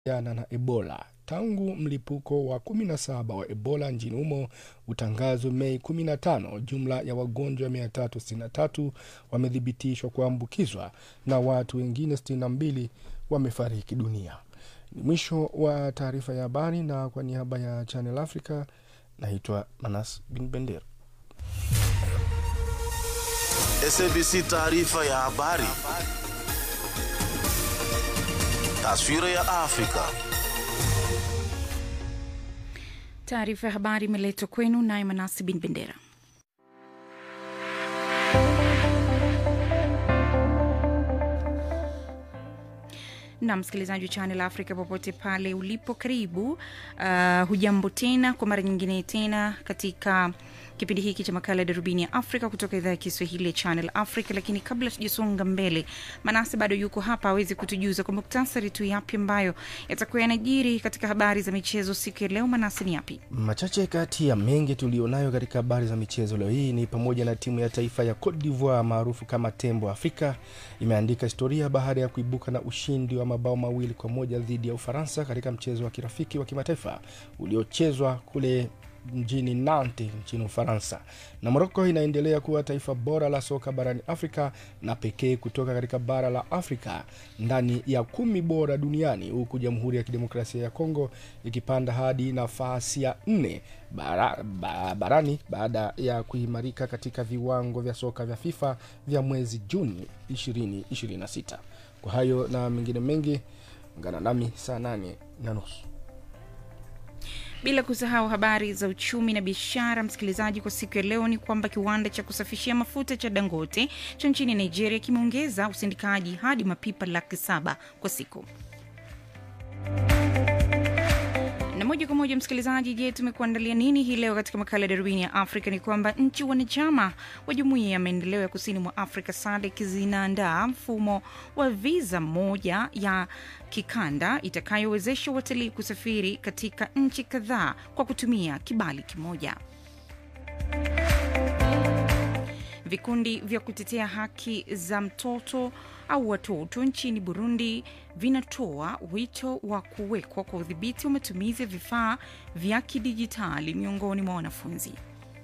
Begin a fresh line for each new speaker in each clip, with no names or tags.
kukabiliana na Ebola. Tangu mlipuko wa 17 wa Ebola nchini humo utangazwe Mei 15, jumla ya wagonjwa 363 wamethibitishwa kuambukizwa na watu wengine 62 wamefariki dunia. Ni mwisho wa taarifa ya habari, na kwa niaba ya Channel Africa naitwa Manas Bin Bendera.
SABC taarifa ya habari. Taswira ya Afrika.
Taarifa ya habari imeletwa kwenu naye Manasi Bin Bendera. na msikilizaji wa Channel Africa popote pale ulipo, karibu. Uh, hujambo tena kwa mara nyingine tena katika kipindi hiki cha makala ya darubini ya Afrika kutoka idhaa ya Kiswahili ya Channel Africa. Lakini kabla tujasonga mbele, Manase bado yuko hapa awezi kutujuza kwa muktasari tu yapi ambayo yatakuwa yanajiri katika habari za michezo siku ya leo. Manase, ni yapi
Machache kati ya mengi tulionayo katika habari za michezo leo hii ni pamoja na timu ya taifa ya Cote d'Ivoire maarufu kama Tembo Afrika imeandika historia baada ya kuibuka na ushindi wa mabao mawili kwa moja dhidi ya Ufaransa katika mchezo wa kirafiki wa kimataifa uliochezwa kule mjini Nantes nchini Ufaransa. Na Moroko inaendelea kuwa taifa bora la soka barani Afrika na pekee kutoka katika bara la Afrika ndani ya kumi bora duniani, huku Jamhuri ya Kidemokrasia ya Kongo ikipanda hadi nafasi ya nne bara, ba, barani baada ya kuimarika katika viwango vya soka vya FIFA vya mwezi Juni 2026. Kwa hayo na mengine mengi, ungana nami saa nane na nusu
bila kusahau habari za uchumi na biashara. Msikilizaji, kwa siku ya leo ni kwamba kiwanda cha kusafishia mafuta cha Dangote cha nchini Nigeria kimeongeza usindikaji hadi mapipa laki saba kwa siku. Na moja kwa moja msikilizaji, je, tumekuandalia nini hii leo katika makala ya darubini ya Afrika? Ni kwamba nchi wanachama wa jumuiya ya maendeleo ya kusini mwa Afrika SADC zinaandaa mfumo wa viza moja ya kikanda itakayowezesha watalii kusafiri katika nchi kadhaa kwa kutumia kibali kimoja. Vikundi vya kutetea haki za mtoto au watoto nchini Burundi vinatoa wito wa kuwekwa kwa udhibiti wa matumizi ya vifaa vya kidijitali miongoni mwa wanafunzi.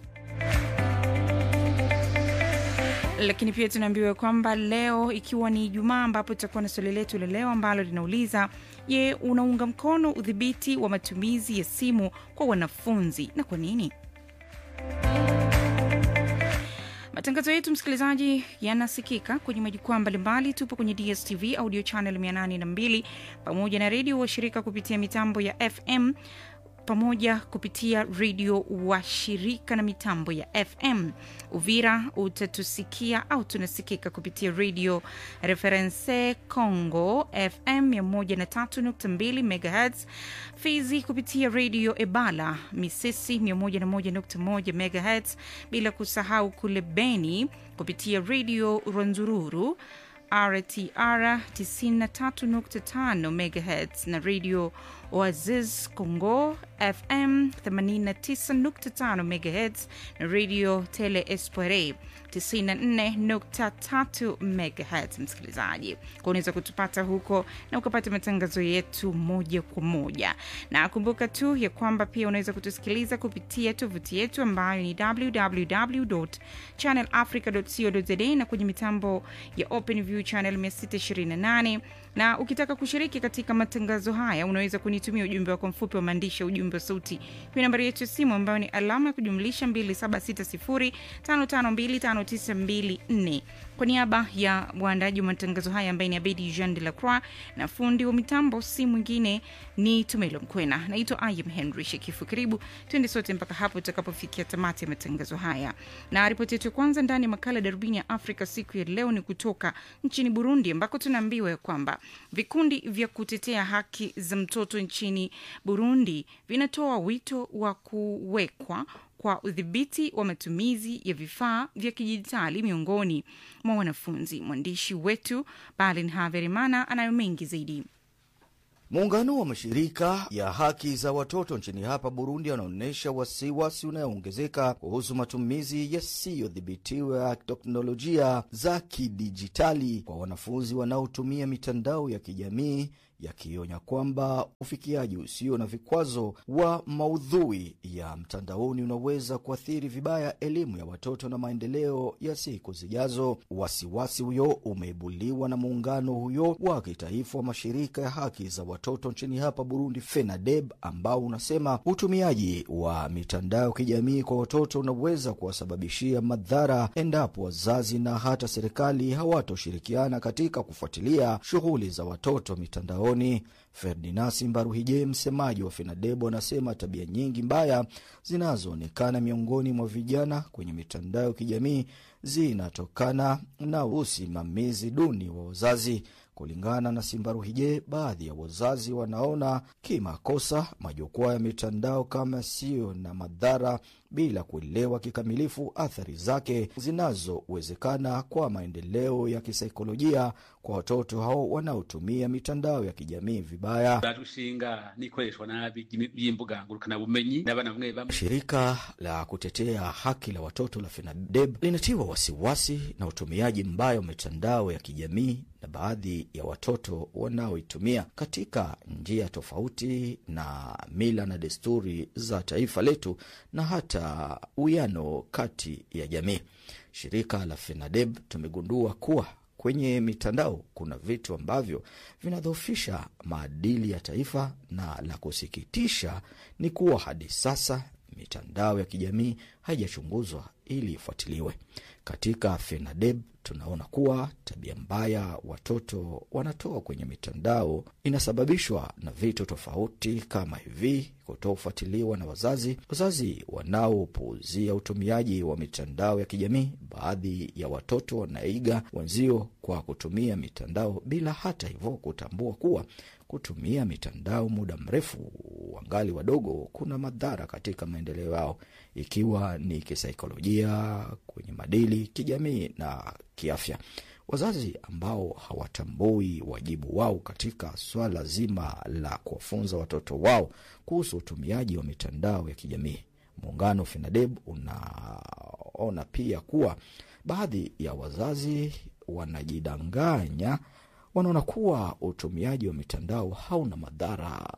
Lakini pia tunaambiwa kwamba leo ikiwa ni Ijumaa, ambapo tutakuwa na swali letu la leo ambalo linauliza je, unaunga mkono udhibiti wa matumizi ya simu kwa wanafunzi na kwa nini? Matangazo yetu msikilizaji, yanasikika kwenye majukwaa mbalimbali. Tupo kwenye DSTV audio channel 802 pamoja na redio washirika kupitia mitambo ya FM pamoja kupitia redio wa shirika na mitambo ya FM. Uvira utatusikia au tunasikika kupitia redio Reference Congo FM 103.2 MHz, Fizi kupitia redio Ebala Misisi 101.1 MHz, bila kusahau kule Beni kupitia redio Rwanzururu RTR 93.5 MHz na radio Oasis Congo FM 89.5 MHz na radio Tele Espoire 94.3 MHz. Msikilizaji, kwa unaweza kutupata huko na ukapata matangazo yetu moja kwa moja, na kumbuka tu ya kwamba pia unaweza kutusikiliza kupitia tovuti yetu ambayo ni www.channelafrica.co.za na kwenye mitambo ya OpenView channel 628 na ukitaka kushiriki katika matangazo haya unaweza kunitumia ujumbe wako mfupi wa maandishi ya ujumbe wa sauti kwenye nambari yetu ya simu ambayo ni alama ya kujumlisha 2760552594 kwa niaba ya waandaji wa matangazo haya ambaye ni Abedi Jean de la Croix na fundi wa mitambo si mwingine ni Tumelo Mkwena. Naitwa Ayem Henry Shekifu. Karibu tuende sote mpaka hapo tutakapofikia tamati ya matangazo haya, na ripoti yetu ya kwanza ndani ya makala ya darubini ya Afrika siku ya leo ni kutoka nchini Burundi ambako tunaambiwa ya kwamba vikundi vya kutetea haki za mtoto nchini Burundi vinatoa wito wa kuwekwa kwa udhibiti wa matumizi ya vifaa vya kidijitali miongoni mwa wanafunzi. Mwandishi wetu Balin Haverimana anayo mengi zaidi.
Muungano wa mashirika ya haki za watoto nchini hapa Burundi anaonyesha wasiwasi unayoongezeka kuhusu matumizi yasiyodhibitiwa ya teknolojia za kidijitali kwa wanafunzi wanaotumia mitandao ya kijamii yakionya kwamba ufikiaji usio na vikwazo wa maudhui ya mtandaoni unaweza kuathiri vibaya elimu ya watoto na maendeleo ya siku zijazo. Wasiwasi huyo umeibuliwa na muungano huyo wa kitaifa wa mashirika ya haki za watoto nchini hapa Burundi, FENADEB, ambao unasema utumiaji wa mitandao ya kijamii kwa watoto unaweza kuwasababishia madhara endapo wazazi na hata serikali hawatoshirikiana katika kufuatilia shughuli za watoto mitandaoni. Ferdinasi Mbaruhije, msemaji wa FENADEB, anasema tabia nyingi mbaya zinazoonekana miongoni mwa vijana kwenye mitandao ya kijamii zinatokana na usimamizi duni wa wazazi. Kulingana na Simbaruhije, baadhi ya wazazi wanaona kimakosa majukwaa ya mitandao kama siyo na madhara bila kuelewa kikamilifu athari zake zinazowezekana kwa maendeleo ya kisaikolojia kwa watoto hao wanaotumia mitandao ya kijamii vibaya.
barushinga n'ikoreshwa nabi ry'imbuga ngurukanabumenyi n'abana bamwe bamwe
Shirika la kutetea haki la watoto la FENADEB linatiwa wasiwasi na utumiaji mbaya wa mitandao ya kijamii na baadhi ya watoto wanaoitumia katika njia tofauti na mila na desturi za taifa letu na hata uwiano kati ya jamii. Shirika la FENADEB tumegundua kuwa kwenye mitandao kuna vitu ambavyo vinadhoofisha maadili ya taifa, na la kusikitisha ni kuwa hadi sasa mitandao ya kijamii haijachunguzwa ili ifuatiliwe. Katika FENADEB tunaona kuwa tabia mbaya watoto wanatoa kwenye mitandao inasababishwa na vitu tofauti kama hivi: kutofuatiliwa na wazazi, wazazi wanaopuuzia utumiaji wa mitandao ya kijamii. Baadhi ya watoto wanaiga wenzio kwa kutumia mitandao bila hata hivyo kutambua kuwa kutumia mitandao muda mrefu wangali wadogo kuna madhara katika maendeleo yao, ikiwa ni kisaikolojia, kwenye madili, kijamii na kiafya. Wazazi ambao hawatambui wajibu wao katika swala zima la kuwafunza watoto wao kuhusu utumiaji wa mitandao ya kijamii. Muungano FENADEB unaona pia kuwa baadhi ya wazazi wanajidanganya, wanaona kuwa utumiaji wa mitandao hauna madhara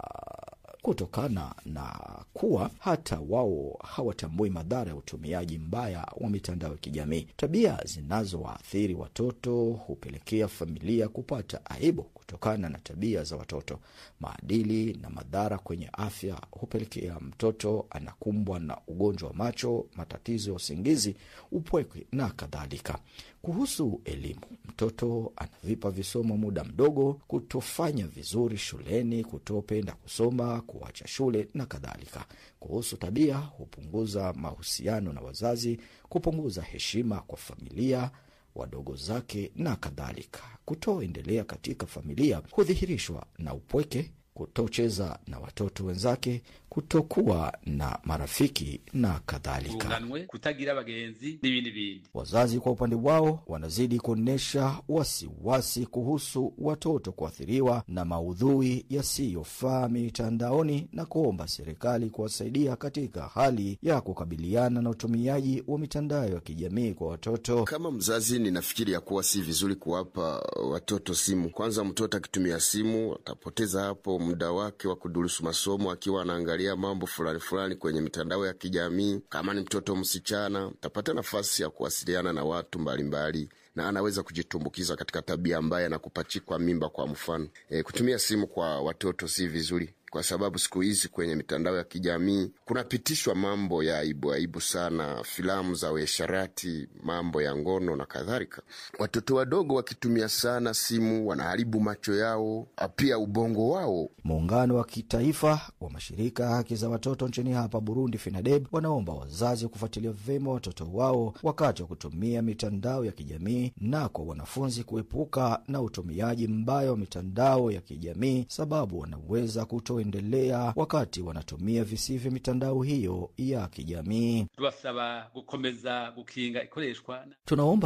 kutokana na kuwa hata wao hawatambui madhara ya utumiaji mbaya wa mitandao ya kijamii. Tabia zinazowaathiri watoto hupelekea familia kupata aibu kutokana na tabia za watoto. Maadili na madhara kwenye afya hupelekea mtoto anakumbwa na ugonjwa wa macho, matatizo ya usingizi, upweke na kadhalika. Kuhusu elimu, mtoto anavipa visomo muda mdogo, kutofanya vizuri shuleni, kutopenda kusoma, kuacha shule na kadhalika. Kuhusu tabia, hupunguza mahusiano na wazazi, kupunguza heshima kwa familia wadogo zake na kadhalika. Kutoendelea katika familia hudhihirishwa na upweke, kutocheza na watoto wenzake, kutokuwa na marafiki na kadhalika.
urunganwe kutagira abagenzi n'ibindi bindi
Wazazi kwa upande wao wanazidi kuonyesha wasiwasi kuhusu watoto kuathiriwa na maudhui yasiyofaa mitandaoni na kuomba serikali kuwasaidia katika hali ya kukabiliana na utumiaji wa mitandao ya kijamii kwa watoto.
Kama mzazi, ninafikiri ya kuwa si vizuri kuwapa watoto simu. Kwanza, mtoto akitumia simu atapoteza hapo muda wake wa kudurusu masomo akiwa anaangalia mambo fulani fulani kwenye mitandao ya kijamii. Kama ni mtoto msichana, atapata nafasi ya kuwasiliana na watu mbalimbali mbali, na anaweza kujitumbukiza katika tabia mbaya na kupachikwa mimba. Kwa mfano e, kutumia simu kwa watoto si vizuri kwa sababu siku hizi kwenye mitandao ya kijamii kunapitishwa mambo ya aibu aibu sana, filamu za uasherati, mambo ya ngono na kadhalika. Watoto wadogo wakitumia sana simu wanaharibu macho yao, pia ubongo wao.
Muungano wa kitaifa wa mashirika ya haki za watoto nchini hapa Burundi, FENADEB, wanaomba wazazi kufuatilia vyema watoto wao wakati wa kutumia mitandao ya kijamii na kwa wanafunzi kuepuka na utumiaji mbaya wa mitandao ya kijamii, sababu wanaweza kutoendelea wakati wanatumia visivyo mitandao hiyo ya kijamii.
tubasaba gukomeza gukinga ikoreshwa
Tunaomba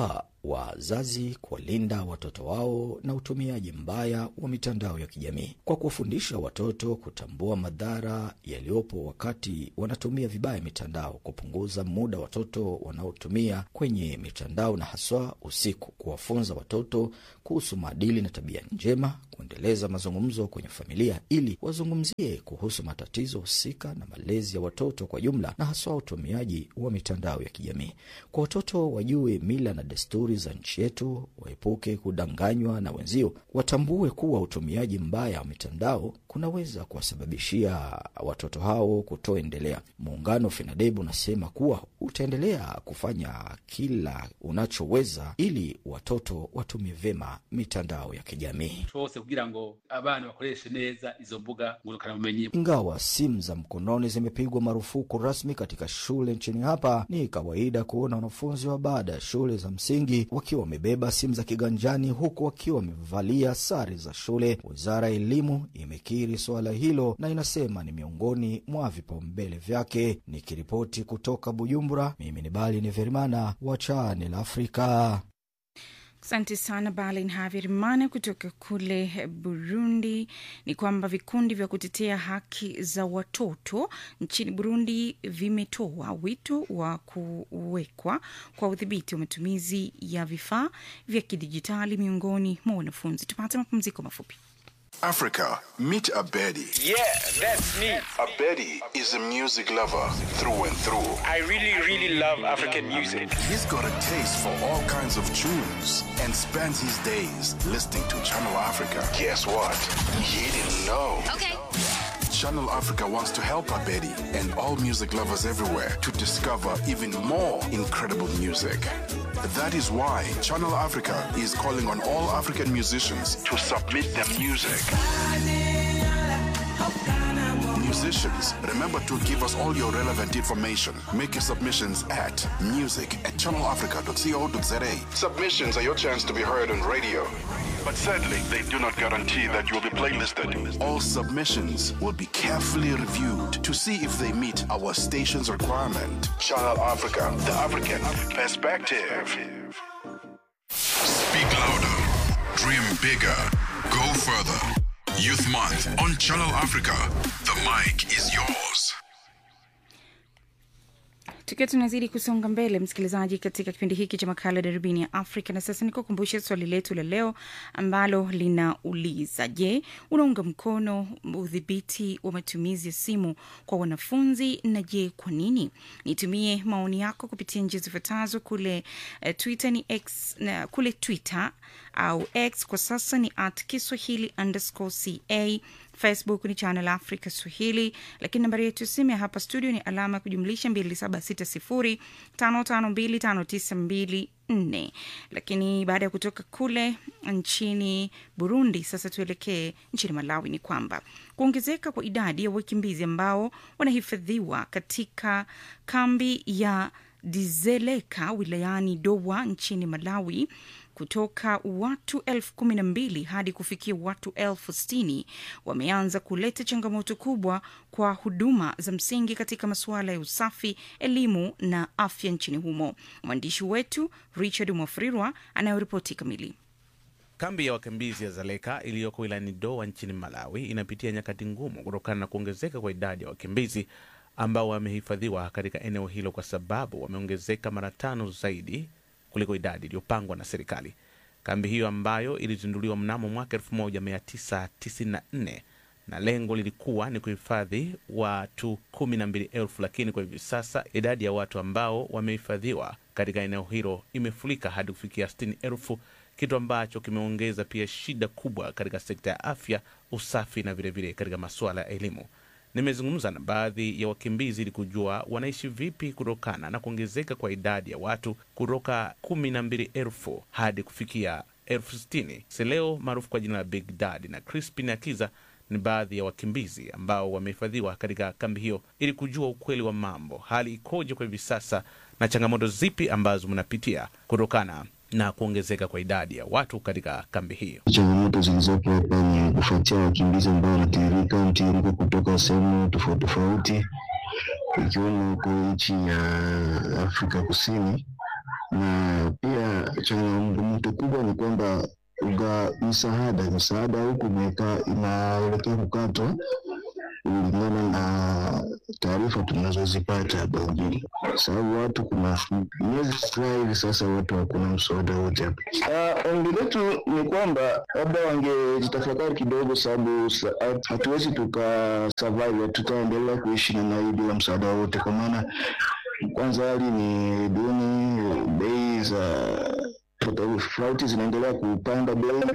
wazazi kuwalinda watoto wao na utumiaji mbaya wa mitandao ya kijamii kwa kuwafundisha watoto kutambua madhara yaliyopo wakati wanatumia vibaya mitandao, kupunguza muda watoto wanaotumia kwenye mitandao na haswa usiku, kuwafunza watoto kuhusu maadili na tabia njema, kuendeleza mazungumzo kwenye familia ili wazungumzie kuhusu matatizo husika na malezi ya watoto kwa jumla, na haswa utumiaji wa mitandao ya kijamii. Kwa watoto wajue mila na desturi za nchi yetu, waepuke kudanganywa na wenzio, watambue kuwa utumiaji mbaya wa mitandao kunaweza kuwasababishia watoto hao kutoendelea. Muungano FENADEB unasema kuwa utaendelea kufanya kila unachoweza ili watoto watumie vyema mitandao ya kijamii.
twose kugira ngo abana bakoreshe neza izo mbuga ngurukanabumenyi
Ingawa simu za mkononi zimepigwa marufuku rasmi katika shule nchini hapa, ni kawaida kuona wanafunzi wa baada ya shule za msingi wakiwa wamebeba simu za kiganjani huku wakiwa wamevalia sare za shule. Wizara ya Elimu imekiri suala hilo na inasema ni miongoni mwa vipaumbele vyake. Nikiripoti kutoka Bujumbura, mimi ni Bali ni Verimana wa Channel Afrika.
Asante sana Balin Haverimana kutoka kule Burundi. Ni kwamba vikundi vya kutetea haki za watoto nchini Burundi vimetoa wito wa kuwekwa kwa udhibiti wa matumizi ya vifaa vya kidijitali miongoni mwa wanafunzi. Tupate mapumziko mafupi.
Africa, meet Abedi.
Yeah, that's me.
Abedi is a music lover through and through.
I really, really love African music.
He's got a taste for all kinds of tunes and spends his days listening to Channel Africa. Guess what? He didn't know.
Okay.
Channel Africa wants to help Abedi and all music lovers everywhere to discover even more incredible music. That is why Channel Africa is calling on all African musicians to submit their music. Musicians, remember to give us all your relevant information. Make your submissions at music at channelafrica.co.za. Submissions are your chance to be heard on radio. But sadly, they do not guarantee that you will be playlisted. All submissions will be carefully reviewed to see if they meet our station's requirement. Channel Africa, the African perspective.
Speak louder. Dream bigger. Go further. Youth Month on Channel Africa. The mic is yours.
tukiwa tunazidi kusonga mbele msikilizaji katika kipindi hiki cha makala darubini ya afrika na sasa nikukumbushe swali letu la leo ambalo linauliza je unaunga mkono udhibiti wa matumizi ya simu kwa wanafunzi na je kwa nini nitumie maoni yako kupitia njia zifuatazo kule uh, twitter ni x na kule twitter au x kwa sasa ni at kiswahili underscore ca facebook ni channel africa swahili lakini nambari yetu ya simu ya hapa studio ni alama ya kujumlisha 2760552592 lakini baada ya kutoka kule nchini burundi sasa tuelekee nchini malawi ni kwamba kuongezeka kwa idadi ya wakimbizi ambao wanahifadhiwa katika kambi ya dizeleka wilayani dowa nchini malawi kutoka watu elfu kumi na mbili hadi kufikia watu elfu sitini wameanza kuleta changamoto kubwa kwa huduma za msingi katika masuala ya usafi, elimu na afya nchini humo. Mwandishi wetu Richard Mwafrirwa anayoripoti kamili.
Kambi ya wakimbizi ya Zaleka iliyoko wilayani Doa nchini Malawi inapitia nyakati ngumu kutokana na kuongezeka kwa idadi ya wakimbizi ambao wamehifadhiwa katika eneo hilo kwa sababu wameongezeka mara tano zaidi kuliko idadi iliyopangwa na serikali. Kambi hiyo ambayo ilizinduliwa mnamo mwaka 1994 na lengo lilikuwa ni kuhifadhi watu kumi na mbili elfu lakini kwa hivi sasa idadi ya watu ambao wamehifadhiwa katika eneo hilo imefurika hadi kufikia sitini elfu kitu ambacho kimeongeza pia shida kubwa katika sekta ya afya, usafi na vilevile vile katika masuala ya elimu. Nimezungumza na baadhi ya wakimbizi ili kujua wanaishi vipi kutokana na kuongezeka kwa idadi ya watu kutoka kumi na mbili elfu hadi kufikia elfu sitini. Seleo maarufu kwa jina la Big Dad na Crispin Akiza ni baadhi ya wakimbizi ambao wamehifadhiwa katika kambi hiyo ili kujua ukweli wa mambo, hali ikoje kwa hivi sasa na changamoto zipi ambazo mnapitia kutokana na kuongezeka kwa idadi ya watu katika kambi hiyo.
Changamoto zilizopo hapa ni kufuatia wakimbizi ambao wanatiririka mtiririko kutoka sehemu tofauti tofauti, ikiwemo huko nchi ya Afrika Kusini na pia changamoto kubwa ni kwamba uga msaada msaada huku imeka inaelekea kukatwa kulingana na taarifa tunazozipata hapa mjini, sababu watu kuna miezi kadhaa hivi sasa watu hakuna msaada wote hapa. Uh, ombi letu ni kwamba labda wangejitafakari kidogo, sababu sa, hatuwezi tuka survive, tutaendelea kuishi namna hii bila msaada wote, kwa maana kwanza hali ni duni, bei za tofauti zinaendelea kupanda bei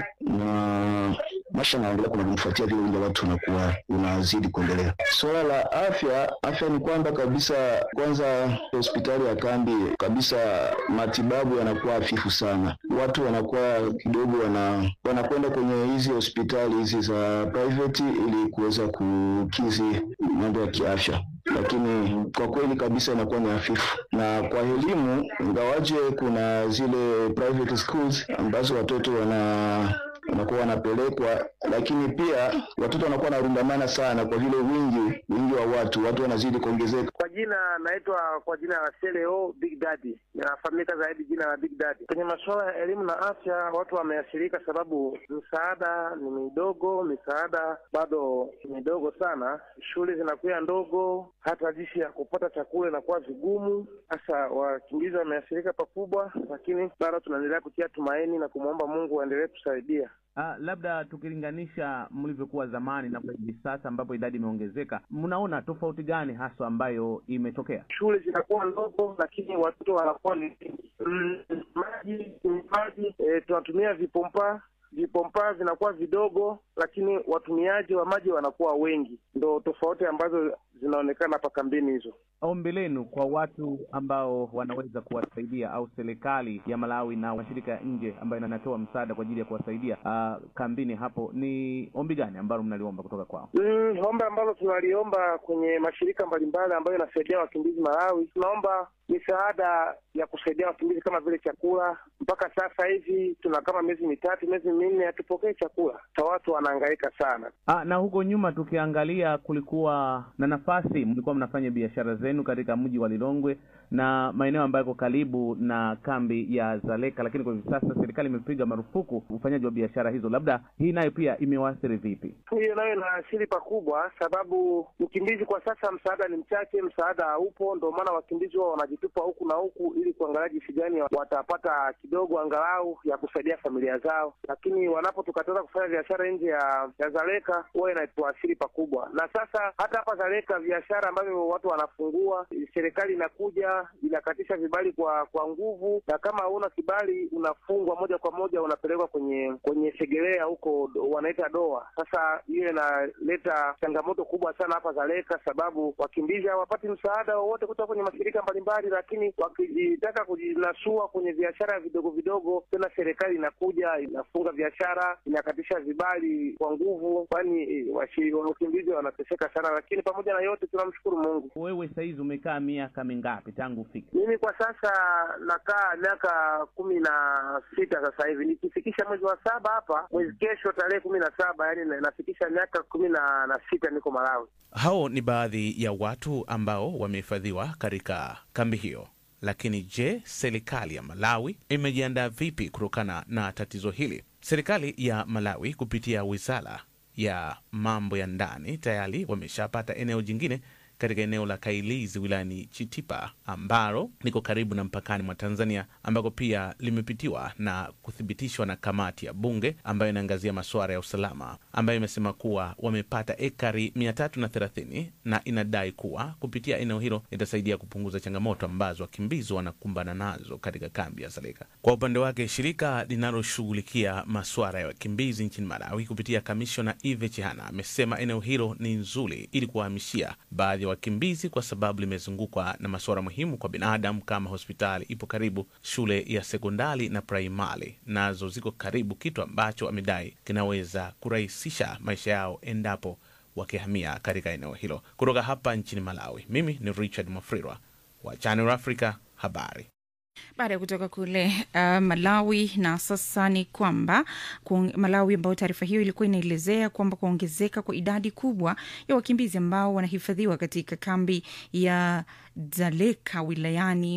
na maisha yanaendelea kunavyofuatia vile wingi wa watu unakuwa unazidi kuendelea. Suala la afya, afya ni kwamba kabisa, kwanza hospitali ya kambi kabisa, matibabu yanakuwa hafifu sana, watu wanakuwa kidogo wana wanakwenda kwenye hizi hospitali hizi za private ili kuweza kukizi mambo ya kiafya lakini kwa kweli kabisa inakuwa ni hafifu. Na kwa elimu, ingawaje kuna zile private schools ambazo watoto wana wanakuwa wanapelekwa, lakini pia watoto wanakuwa wanarundamana sana kwa vile wingi wingi wa watu, watu wanazidi kuongezeka.
Kwa jina naitwa kwa jina la Seleo Big Daddy, nafahamika zaidi jina la Big Daddy. Kwenye masuala ya elimu na afya, watu wameathirika sababu msaada ni midogo, misaada bado ni midogo sana, shule zinakuwa ndogo, hata jinsi ya kupata chakula inakuwa vigumu. Hasa wakimbizi wameathirika pakubwa, lakini bado tunaendelea kutia tumaini na kumwomba Mungu aendelee kusaidia.
Uh, labda tukilinganisha mlivyokuwa zamani na kwa hivi sasa ambapo idadi imeongezeka, mnaona tofauti gani haswa ambayo imetokea?
Shule zinakuwa ndogo, lakini watoto wanakuwa ni mm, maji maji, e, tunatumia vipompa vipompa vinakuwa vidogo, lakini watumiaji wa maji wanakuwa wengi. Ndo tofauti ambazo zinaonekana hapa kambini hizo.
Ombi lenu kwa watu ambao wanaweza kuwasaidia au serikali ya Malawi na mashirika ya nje ambayo yanatoa msaada kwa ajili ya kuwasaidia uh, kambini hapo, ni ombi gani ambalo mnaliomba kutoka kwao?
Mm, ombi ambalo tunaliomba kwenye mashirika mbalimbali ambayo yanasaidia wakimbizi Malawi, tunaomba misaada ya kusaidia wakimbizi kama vile chakula. Mpaka sasa hivi tuna kama miezi mitatu, miezi minne hatupokee chakula, sa watu wanahangaika sana.
Ah, na huko nyuma tukiangalia, kulikuwa na nafasi, mlikuwa mnafanya biashara zenu katika mji wa Lilongwe na maeneo ambayo yako karibu na kambi ya Zaleka, lakini kwa hivi sasa serikali imepiga marufuku ufanyaji wa biashara hizo. Labda hii nayo pia imewaathiri vipi?
Hiyo nayo inaathiri pakubwa, sababu mkimbizi kwa sasa msaada ni mchache, msaada haupo. Ndio maana wakimbizi wao wanajitupa huku na huku ili kuangalia jinsi gani watapata kidogo angalau ya kusaidia familia zao, lakini wanapotukataza kufanya biashara nje ya, ya Zaleka huwa inatuathiri pakubwa. Na sasa hata hapa Zaleka biashara ambavyo watu wanafungua, serikali inakuja inakatisha vibali kwa kwa nguvu, na kama hauna kibali unafungwa moja kwa moja, unapelekwa kwenye kwenye segelea huko wanaita doa. Sasa hiyo inaleta changamoto kubwa sana hapa Zaleka, sababu wakimbizi hawapati msaada wowote kutoka kwenye mashirika mbalimbali, lakini wakijitaka kujinasua kwenye biashara vidogo vidogo, tena serikali inakuja inafunga biashara, inakatisha vibali kwa nguvu, kwani wakimbizi wanateseka sana. Lakini pamoja na yote tunamshukuru Mungu.
Wewe saizi umekaa miaka mingapi tangu ufike?
Mimi kwa sasa nakaa miaka kumi na sita sasa hivi, nikifikisha mwezi wa saba hapa, mwezi kesho tarehe kumi na saba yani nafikisha miaka kumi na, na sita niko Malawi.
Hao ni baadhi ya watu ambao wamehifadhiwa katika kambi hiyo. Lakini je, serikali ya Malawi imejiandaa vipi kutokana na tatizo hili? Serikali ya Malawi kupitia wizara ya mambo ya ndani tayari wameshapata eneo jingine katika eneo la Kailizi wilayani Chitipa ambalo liko karibu na mpakani mwa Tanzania, ambako pia limepitiwa na kuthibitishwa na kamati ya bunge ambayo inaangazia masuala ya usalama, ambayo imesema kuwa wamepata ekari mia tatu na thelathini na inadai kuwa kupitia eneo hilo itasaidia kupunguza changamoto ambazo wakimbizi wanakumbana nazo katika kambi ya Zaleka. Kwa upande wake, shirika linaloshughulikia masuala ya wakimbizi nchini Malawi kupitia kamishona Ive Chihana amesema eneo hilo ni nzuri ili kuwahamishia baadhi ya wakimbizi kwa sababu limezungukwa na masuala muhimu kwa binadamu kama hospitali ipo karibu, shule ya sekondari na praimari nazo ziko karibu, kitu ambacho amedai kinaweza kurahisisha maisha yao endapo wakihamia katika eneo hilo. Kutoka hapa nchini Malawi, mimi ni Richard Mafrirwa wa Channel Africa habari.
baada ya kutoka kule uh, Malawi. Na sasa ni kwamba kuong- Malawi, ambayo taarifa hiyo ilikuwa inaelezea kwamba kuongezeka kwa idadi kubwa ya wakimbizi ambao wanahifadhiwa katika kambi ya Dzaleka wilayani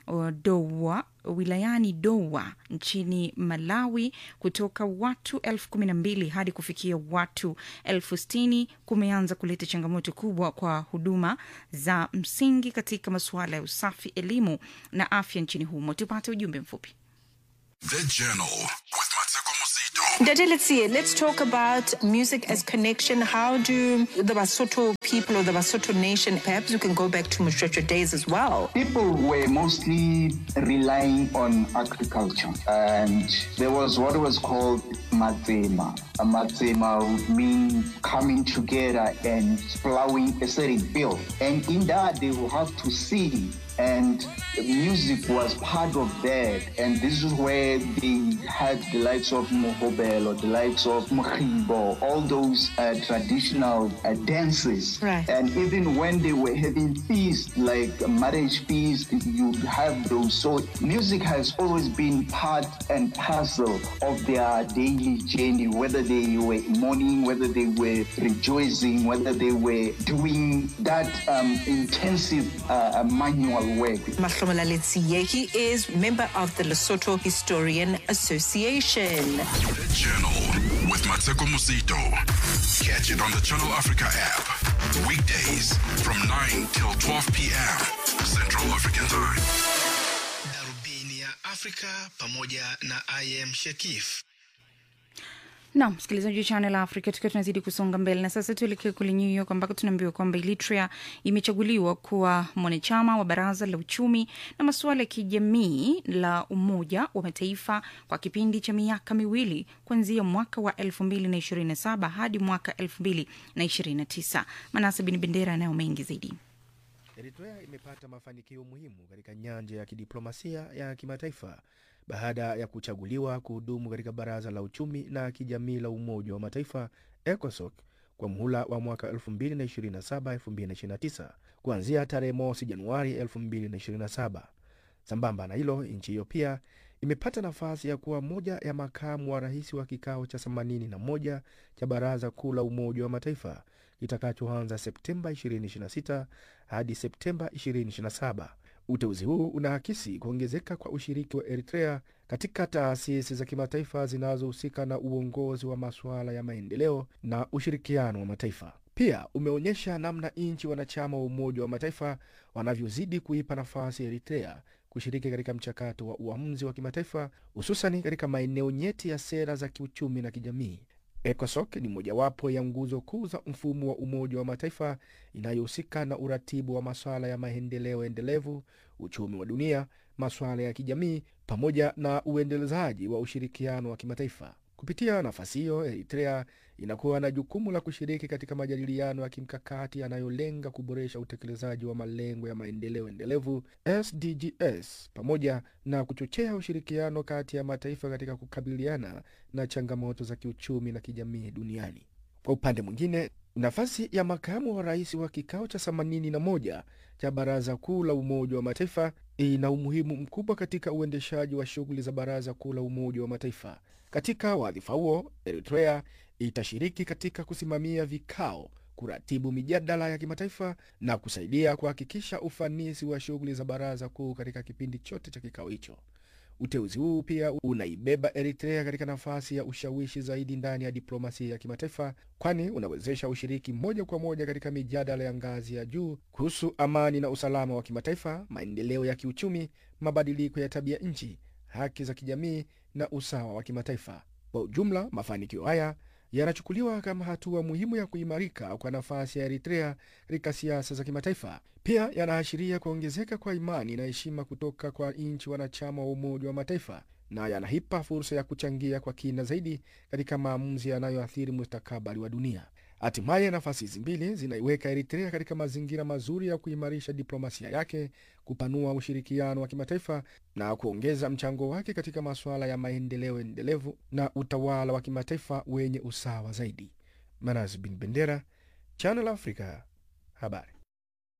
uh, Dowa wilayani Dowa nchini Malawi kutoka watu elfu kumi na mbili hadi kufikia watu elfu sitini kumeanza kuleta changamoto kubwa kwa huduma za msingi katika masuala ya usafi, elimu na afya nchini humo. Tupate ujumbe mfupi.
The Journal with Mateko Musito.
Dade, let's see. Let's talk about music as connection. How do the Basotho people or the Basotho nation, perhaps you can go back to Mushrocha days as well.
People were mostly relying on agriculture, and there was what was called matzema. A matzema would mean coming together and plowing a certain field, and in that they will have to sing and music was part of that. And this is where they had the likes of Mohobel or the likes of Mkhibo, all those uh, traditional uh, dances.
Right.
And even when they were having feasts, like marriage feasts, you have those. So music has always been part and parcel of their daily journey, whether they were mourning, whether they were rejoicing, whether they were doing that um, intensive uh, manual work.
Mahlomola Letsiye, he is member of the Lesotho Historian Association.
The Journal with Mateko Musito. Catch it on the Channel Africa app. Weekdays from 9 till 12 p.m. Central African Time.
Darubini ya Afrika pamoja na IM Shekif.
Naam, msikilizaji wa Channel Africa, tukiwa tunazidi kusonga mbele na sasa tuelekee kule New York ambako tunaambiwa kwamba Eritrea imechaguliwa kuwa mwanachama wa Baraza la Uchumi na Masuala ya Kijamii la Umoja wa Mataifa kwa kipindi cha miaka miwili kuanzia mwaka wa 2027 hadi mwaka 2029. Manase Bin Bendera anayo mengi zaidi.
Eritrea imepata mafanikio muhimu katika nyanja ya kidiplomasia ya kimataifa baada ya kuchaguliwa kuhudumu katika baraza la uchumi na kijamii la Umoja wa Mataifa ECOSOC kwa muhula wa mwaka 2027-2029 kuanzia tarehe mosi Januari 2027. Sambamba na hilo, nchi hiyo pia imepata nafasi ya kuwa moja ya makamu wa rais wa kikao cha 81 cha Baraza Kuu la Umoja wa Mataifa kitakachoanza Septemba 2026 hadi Septemba 2027. Uteuzi huu unaakisi kuongezeka kwa ushiriki wa Eritrea katika taasisi za kimataifa zinazohusika na uongozi wa masuala ya maendeleo na ushirikiano wa mataifa. Pia umeonyesha namna nchi wanachama wa Umoja wa Mataifa wanavyozidi kuipa nafasi Eritrea kushiriki katika mchakato wa uamuzi wa kimataifa, hususani katika maeneo nyeti ya sera za kiuchumi na kijamii. ECOSOC ni mojawapo ya nguzo kuu za mfumo wa Umoja wa Mataifa inayohusika na uratibu wa masuala ya maendeleo endelevu, uchumi wa dunia, masuala ya kijamii, pamoja na uendelezaji wa ushirikiano wa kimataifa. Kupitia nafasi hiyo, Eritrea inakuwa na jukumu la kushiriki katika majadiliano ya kimkakati yanayolenga kuboresha utekelezaji wa malengo ya maendeleo endelevu SDGs, pamoja na kuchochea ushirikiano kati ya mataifa katika kukabiliana na changamoto za kiuchumi na kijamii duniani. Kwa upande mwingine, nafasi ya makamu wa rais wa kikao cha 81 cha Baraza Kuu la Umoja wa Mataifa ina umuhimu mkubwa katika uendeshaji wa shughuli za Baraza Kuu la Umoja wa Mataifa. Katika wadhifa huo, Eritrea itashiriki katika kusimamia vikao, kuratibu mijadala ya kimataifa na kusaidia kuhakikisha ufanisi wa shughuli za Baraza Kuu katika kipindi chote cha kikao hicho. Uteuzi huu pia unaibeba Eritrea katika nafasi ya ushawishi zaidi ndani ya diplomasia ya kimataifa, kwani unawezesha ushiriki moja kwa moja katika mijadala ya ngazi ya juu kuhusu amani na usalama wa kimataifa, maendeleo ya kiuchumi, mabadiliko ya tabia nchi, haki za kijamii na usawa wa kimataifa. Kwa ujumla, mafanikio haya yanachukuliwa kama hatua muhimu ya kuimarika kwa nafasi ya Eritrea katika siasa za kimataifa. Pia yanaashiria kuongezeka kwa imani na heshima kutoka kwa nchi wanachama wa Umoja wa Mataifa na yanaipa fursa ya kuchangia kwa kina zaidi katika maamuzi yanayoathiri mustakabali wa dunia. Hatimaye, nafasi hizi mbili zinaiweka Eritrea katika mazingira mazuri ya kuimarisha diplomasia yake, kupanua ushirikiano wa kimataifa na kuongeza mchango wake katika masuala ya maendeleo endelevu na utawala wa kimataifa wenye usawa zaidi. Manas bin Bendera, Channel Africa, habari.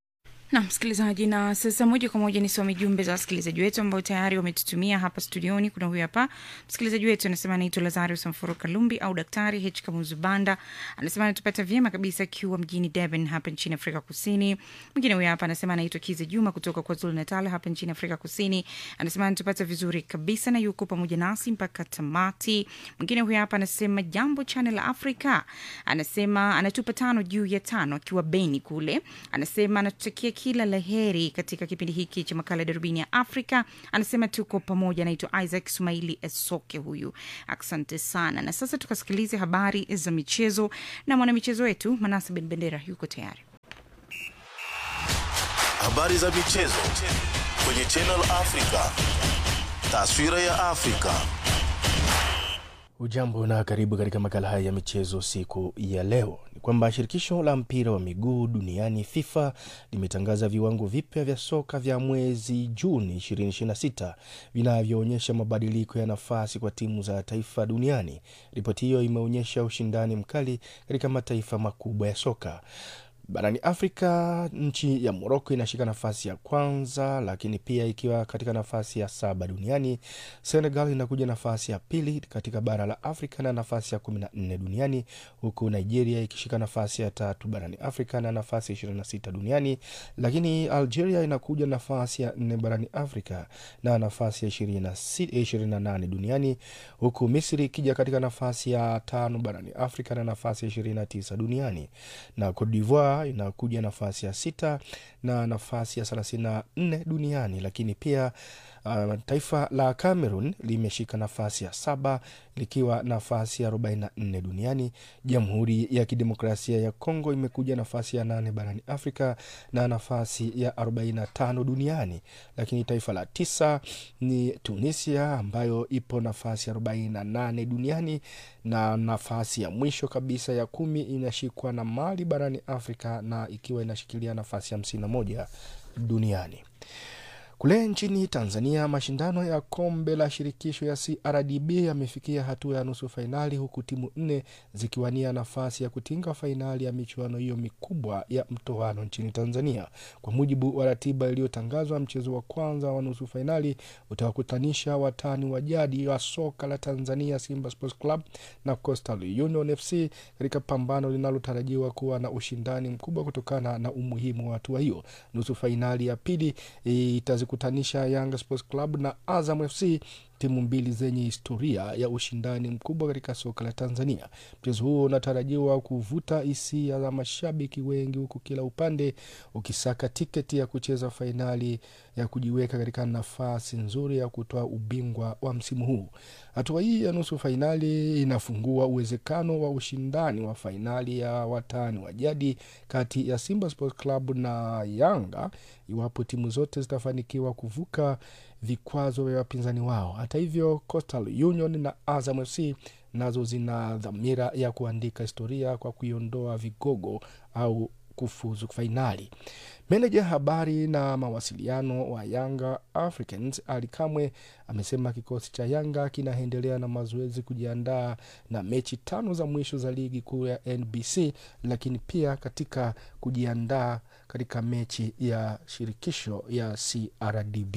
na msikilizaji, na sasa moja kwa moja nisome jumbe za wasikilizaji wetu ambao tayari wametutumia hapa studioni. Kuna huyu hapa msikilizaji wetu anasema anaitwa Lazarus Mforo Kalumbi au Daktari H Kamuzu Banda, anasema anatupata vyema kabisa akiwa mjini Durban hapa nchini Afrika Kusini. Mwingine huyu hapa anasema anaitwa Kize Juma kutoka kwa Zulu Natal hapa nchini Afrika Kusini, anasema anatupata vizuri kabisa na yuko pamoja nasi mpaka tamati. Mwingine huyu hapa anasema jambo Channel Africa, anasema anatupa tano juu ya tano akiwa Beni kule, anasema anatutakia kila la heri katika kipindi hiki cha makala ya darubini ya Afrika. Anasema tuko pamoja. Anaitwa Isaac Sumaili Esoke huyu, asante sana. Na sasa tukasikilize habari za michezo na mwanamichezo wetu Manase Ben Bendera yuko tayari.
Habari za michezo kwenye Channel Africa. Taswira ya Afrika.
Ujambo na karibu katika makala haya ya michezo siku ya leo. Ni kwamba shirikisho la mpira wa miguu duniani FIFA limetangaza viwango vipya vya soka vya mwezi Juni 2026 vinavyoonyesha mabadiliko ya nafasi kwa timu za taifa duniani. Ripoti hiyo imeonyesha ushindani mkali katika mataifa makubwa ya soka. Barani Afrika, nchi ya Moroko inashika nafasi ya kwanza, lakini pia ikiwa katika nafasi ya saba duniani. Senegal inakuja nafasi ya pili katika bara la Afrika na nafasi ya kumi na nne duniani, huku Nigeria ikishika nafasi ya tatu barani Afrika na nafasi ya ishirini na sita duniani, lakini Algeria inakuja nafasi ya nne barani Afrika na nafasi ya ishirini na nane duniani, huku Misri ikija katika nafasi ya tano barani Afrika na nafasi ya ishirini na tisa duniani na Cote d'Ivoire inakuja nafasi ya sita na nafasi ya thelathini na nne duniani, lakini pia uh, taifa la Cameroon limeshika nafasi ya saba likiwa nafasi ya 44 duniani. Jamhuri ya Kidemokrasia ya Kongo imekuja nafasi ya nane barani Afrika na nafasi ya 45 duniani, lakini taifa la tisa ni Tunisia ambayo ipo nafasi ya 48 duniani na nafasi ya mwisho kabisa ya kumi inashikwa na Mali barani Afrika na ikiwa inashikilia nafasi ya 51 duniani. Kule nchini Tanzania, mashindano ya kombe la shirikisho ya CRDB yamefikia hatua ya nusu fainali, huku timu nne zikiwania nafasi ya kutinga fainali ya michuano hiyo mikubwa ya mtoano nchini Tanzania. Kwa mujibu wa ratiba iliyotangazwa, mchezo wa kwanza wa nusu fainali utawakutanisha watani wa jadi wa soka la Tanzania, Simba Sports Club na Coastal Union FC katika pambano linalotarajiwa kuwa na ushindani mkubwa kutokana na umuhimu wa hatua hiyo. Nusu fainali ya pili itazikutanisha Yanga Sports Club na Azam FC, timu mbili zenye historia ya ushindani mkubwa katika soka la Tanzania. Mchezo huo unatarajiwa kuvuta hisia za mashabiki wengi, huku kila upande ukisaka tiketi ya kucheza fainali ya kujiweka katika nafasi nzuri ya kutoa ubingwa wa msimu huu. Hatua hii ya nusu fainali inafungua uwezekano wa ushindani wa fainali ya watani wa jadi kati ya Simba Sports Club na Yanga iwapo timu zote zitafanikiwa kuvuka vikwazo vya wapinzani wao. Hata hivyo, Coastal Union na Azam FC nazo zina dhamira ya kuandika historia kwa kuiondoa vigogo au kufuzu fainali. Meneja habari na mawasiliano wa Yanga Africans Ali Kamwe amesema kikosi cha Yanga kinaendelea na mazoezi kujiandaa na mechi tano za mwisho za ligi kuu ya NBC, lakini pia katika kujiandaa katika mechi ya shirikisho ya CRDB.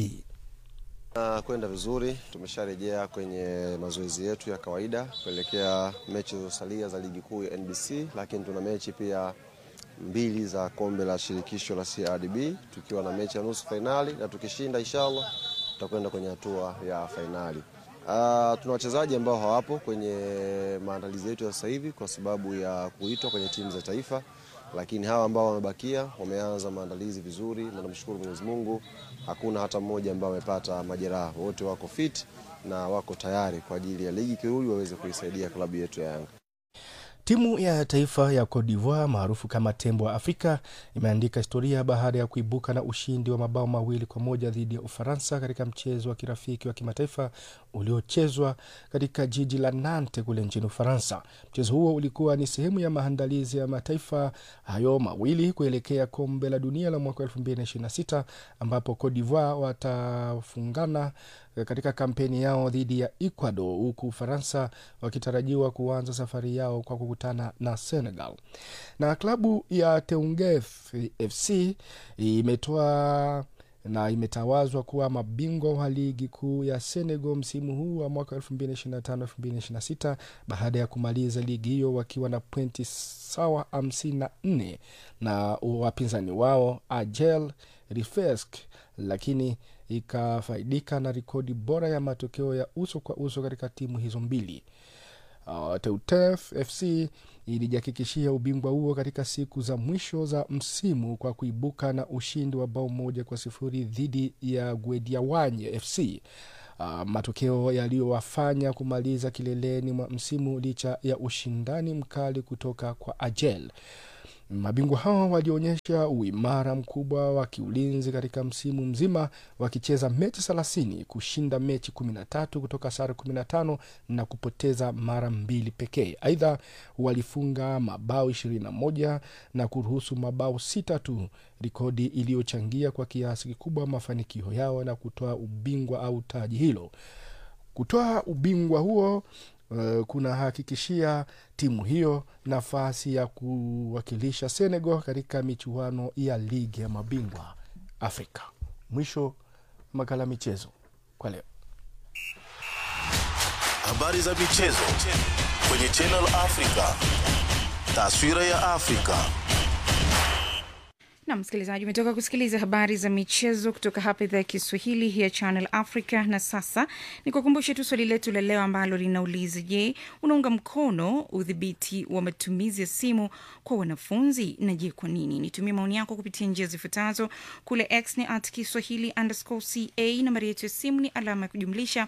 Na kwenda vizuri, tumesharejea kwenye mazoezi yetu ya kawaida kuelekea mechi zilizosalia za ligi kuu ya NBC, lakini tuna mechi pia mbili za kombe la shirikisho la CRDB tukiwa na mechi ya nusu fainali, na tukishinda inshallah tutakwenda kwenye hatua ya fainali. Uh, tuna wachezaji ambao hawapo kwenye maandalizi yetu ya sasa hivi kwa sababu ya kuitwa kwenye timu za taifa, lakini hawa ambao wamebakia wameanza maandalizi vizuri, na namshukuru Mwenyezi Mungu, hakuna hata mmoja ambao amepata majeraha, wote wako fit na wako tayari kwa ajili ya ligi kirudi waweze kuisaidia klabu yetu ya Yanga.
Timu ya taifa ya Cote d'Ivoire maarufu kama Tembo wa Afrika imeandika historia baada ya kuibuka na ushindi wa mabao mawili kwa moja dhidi ya Ufaransa katika mchezo wa kirafiki wa kimataifa uliochezwa katika jiji la Nantes kule nchini Ufaransa. Mchezo huo ulikuwa ni sehemu ya maandalizi ya mataifa hayo mawili kuelekea kombe la dunia la mwaka 2026 ambapo Cote d'Ivoire watafungana eh, katika kampeni yao dhidi ya Ecuador, huku Ufaransa wakitarajiwa kuanza safari yao kwa kukutana na Senegal. Na klabu ya Teungef FC imetoa na imetawazwa kuwa mabingwa wa ligi kuu ya Senegal msimu huu wa mwaka 2025-2026 baada ya kumaliza ligi hiyo wakiwa na pointi sawa 54 na wapinzani wao Agel Rifesk, lakini ikafaidika na rekodi bora ya matokeo ya uso kwa uso katika timu hizo mbili. Uh, Teutef FC ilijihakikishia ubingwa huo katika siku za mwisho za msimu kwa kuibuka na ushindi wa bao moja kwa sifuri dhidi ya Guediawanye FC. Uh, matokeo yaliyowafanya kumaliza kileleni mwa msimu licha ya ushindani mkali kutoka kwa Agel. Mabingwa hao walionyesha uimara mkubwa wa kiulinzi katika msimu mzima wakicheza mechi thelathini, kushinda mechi kumi na tatu kutoka sare kumi na tano na kupoteza mara mbili pekee. Aidha, walifunga mabao ishirini na moja na kuruhusu mabao sita tu, rekodi iliyochangia kwa kiasi kikubwa mafanikio yao na kutoa ubingwa au taji hilo. Kutoa ubingwa huo uh, kunahakikishia timu hiyo nafasi ya kuwakilisha Senegal katika michuano ya ligi ya mabingwa Afrika. Mwisho makala michezo kwa leo.
Habari za michezo kwenye Channel Africa. Taswira ya Afrika.
na msikilizaji umetoka kusikiliza habari za michezo kutoka hapa idhaa ya kiswahili ya channel africa na sasa ni kukumbushe tu swali letu la leo ambalo linauliza je unaunga mkono udhibiti wa matumizi ya simu kwa wanafunzi na je kwa nini nitumie maoni yako kupitia njia zifuatazo kule x ni at kiswahili underscore ca nambari yetu ya simu ni alama ya kujumlisha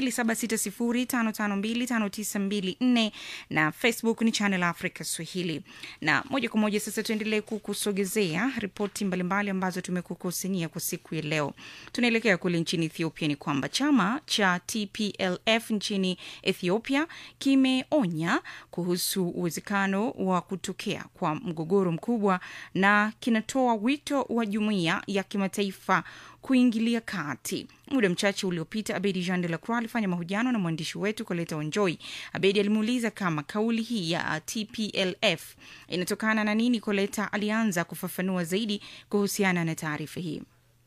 2760552594 na facebook ni channel africa swahili na moja kwa moja sasa tuendelee kukusogezea ripoti mbalimbali ambazo tumekukusanyia kwa siku ya leo tunaelekea kule nchini ethiopia ni kwamba chama cha tplf nchini ethiopia kimeonya kuhusu uwezekano wa kutokea kwa mgogoro mkubwa na kinatoa wito wa jumuiya ya kimataifa kuingilia kati. Muda mchache uliopita, Abedi Jean de la Croix alifanya mahojiano na mwandishi wetu Koleta Onjoi. Abedi alimuuliza kama kauli hii ya TPLF inatokana na nini. Koleta alianza kufafanua zaidi kuhusiana na taarifa hii.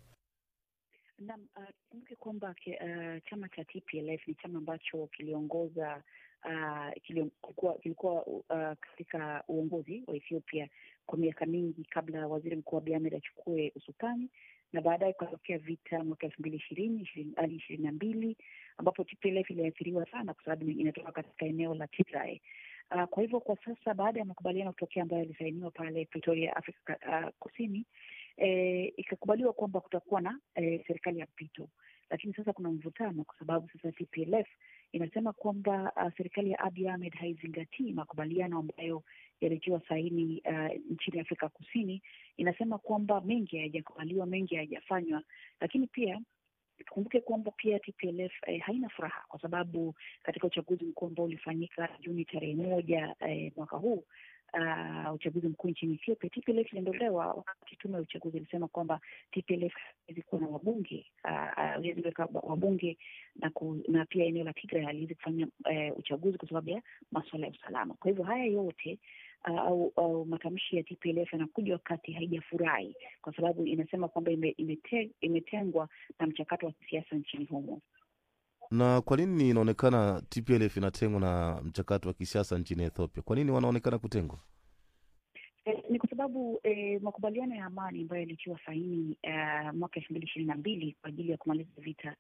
Naam, uh, kumbuke kwamba uh, chama cha TPLF ni chama ambacho kiliongoza uh, kilikuwa, kilikuwa uh, katika uongozi wa Ethiopia kwa miaka mingi kabla waziri mkuu Abiy Ahmed achukue usukani na baadaye kukatokea vita mwaka elfu mbili ishirini hadi ishirini na mbili ambapo TPLF iliathiriwa sana kwa sababu inatoka katika eneo la Tigray. Uh, kwa hivyo kwa sasa baada ya makubaliano kutokea ambayo yalisainiwa pale Pretoria, Afrika uh, Kusini eh, ikakubaliwa kwamba kutakuwa na eh, serikali ya mpito, lakini sasa kuna mvutano kwa sababu sasa TPLF inasema kwamba uh, serikali ya Abiy Ahmed haizingatii makubaliano ambayo yalitiwa saini uh, nchini Afrika Kusini. Inasema kwamba mengi hayajakubaliwa, mengi hayajafanywa, lakini pia tukumbuke kwamba pia TPLF eh, haina furaha kwa sababu katika uchaguzi mkuu ambao ulifanyika Juni tarehe moja eh, mwaka huu uh, uchaguzi mkuu nchini Ethiopia, TPLF iliondolewa wakati tume ya uchaguzi ilisema kwamba TPLF haiwezi kuwa na wabunge haiwezi uh, weka wabunge na, ku, na pia eneo la Tigray haliwezi kufanya uh, uchaguzi kwa sababu ya masuala ya usalama. Kwa hivyo haya yote uh, au, au matamshi ya TPLF yanakuja wakati haijafurahi kwa sababu inasema kwamba ime, imete, imetengwa na mchakato wa kisiasa nchini humo.
Na kwa nini inaonekana TPLF inatengwa na mchakato wa kisiasa nchini Ethiopia? Kwa nini wanaonekana kutengwa?
Eh, ni kwa sababu eh, makubaliano ya amani ambayo yalitiwa saini uh, mwaka elfu mbili ishirini na mbili kwa ajili ya kumaliza vita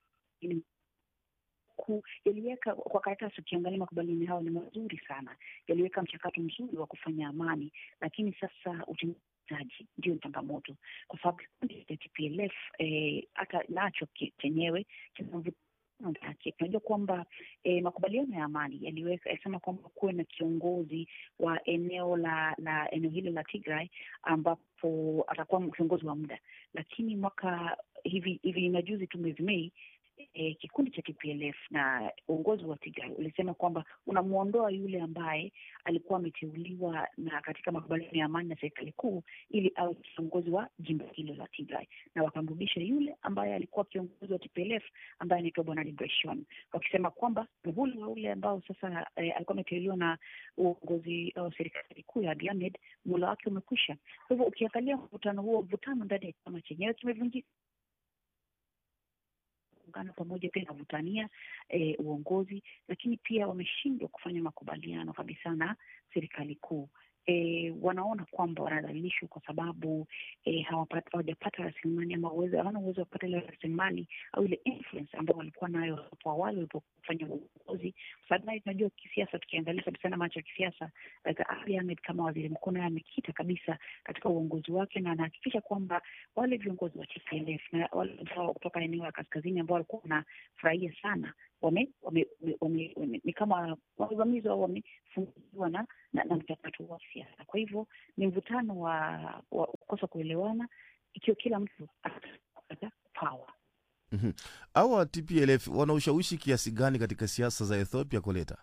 yaliweka kwa karatasi. Ukiangalia makubaliano hayo ni mazuri sana, yaliweka mchakato mzuri wa kufanya amani, lakini sasa utekelezaji ndio changamoto, kwa sababu kikundi cha TPLF hata eh, nacho chenyewe yake tunajua kwamba eh, makubaliano ya amani yaliweka yalisema kwamba kuwe na kiongozi wa eneo la la eneo hilo la Tigray ambapo atakuwa kiongozi wa muda, lakini mwaka hivi hivi majuzi tu mwezi Mei e, kikundi cha TPLF na uongozi wa Tigray ulisema kwamba unamwondoa yule ambaye alikuwa ameteuliwa na katika makubaliano ya amani na serikali kuu ili awe kiongozi wa jimbo hilo la Tigray, na wakamrudisha yule ambaye alikuwa kiongozi wa TPLF ambaye anaitwa Bwana Debretsion, wakisema kwamba muhula wa ule ambao sasa eh, alikuwa ameteuliwa na uongozi wa serikali kuu ya Abiy Ahmed, muhula wake umekwisha. Kwa hivyo ukiangalia mvutano huo, mvutano ndani ya chama chenyewe kimevunjika ungana pamoja pia inavutania e, uongozi, lakini pia wameshindwa kufanya makubaliano kabisa na serikali kuu. E, wanaona kwamba wanadhalilishwa kwa sababu e, hawapata- hawajapata rasilimali ama uwezo, hawana uwezo wa kupata ile rasilimali au ile influence ambayo walikuwa nayo hapo awali walipofanya uongozi. Kwa sababu naye tunajua kisiasa, tukiangalia kabisa na macho ya kisiasa, like Abiy Ahmed kama waziri mkuu naye amekita kabisa katika uongozi wake na anahakikisha kwamba wale viongozi wa TPLF na wale ambao kutoka eneo la kaskazini ambao walikuwa wanafurahia sana wame, wame, wame, wame, wame, ni kama wamevamizwa au wamefungiwa na, na, na mchakato wa siasa. Kwa hivyo ni mvutano wa, wa kukosa kuelewana ikiwa kila mtu atapata power.
Mhm. Hawa TPLF wana ushawishi kiasi gani katika siasa za Ethiopia, Koleta?